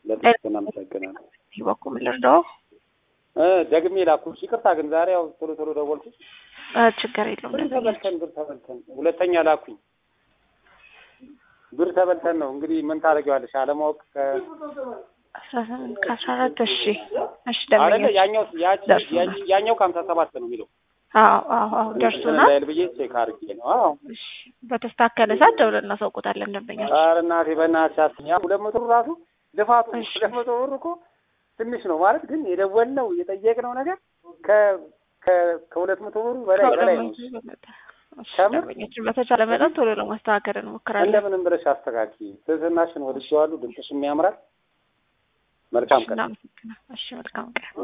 ለጥቅና አመሰግናለሁ። በዚህ በኩል ልርዳው? እ ደግሜ ላኩሽ። ይቅርታ ግን ዛሬ ያው ቶሎ ቶሎ ደወልኩሽ። እ ችግር የለውም። ብር ተበልተን ብር ተበልተን ሁለተኛ ላኩኝ። ብር ተበልተን ነው እንግዲህ ምን ታደርጊዋለሽ? አለማወቅ ከ አስራ ስምንት ከአስራ አራት እሺ እሺ አይደለ ደንበኞች ያኛው ያቺ ደርሶናል። ያቺ- ያኛው ከሀምሳ ሰባት ነው የሚለው አዎ አዎ አዎ ደርሶናል። እንዳይል ብዬ ቼክ አድርጌ ነው። አዎ እሺ በተስተካከለ ሰዓት ደውለን እናሳውቆታለን ደንበኞች። ኧረ እናቴ በእናትሽ አትይኝ። ያ ሁለት መቶ ብር ራሱ ልፋቱ እሺ። ሁለት መቶ ብር እኮ ትንሽ ነው ማለት ግን የደወልነው የጠየቅነው ነገር ከ ከ ከሁለት መቶ ብሩ በላይ በላይ ነው። እሺ ከምር? ደንበኞችን በተቻለ መጠን ቶሎ ለማስተካከል እንሞክራለን። እንደምንም ብለሽ አስተካኪ። ትህትናሽን ወድጄዋለሁ። ድምፅሽም ያምራል። መልካም እሺ ቀን። እናመሰግናለን። እሺ መልካም ቀን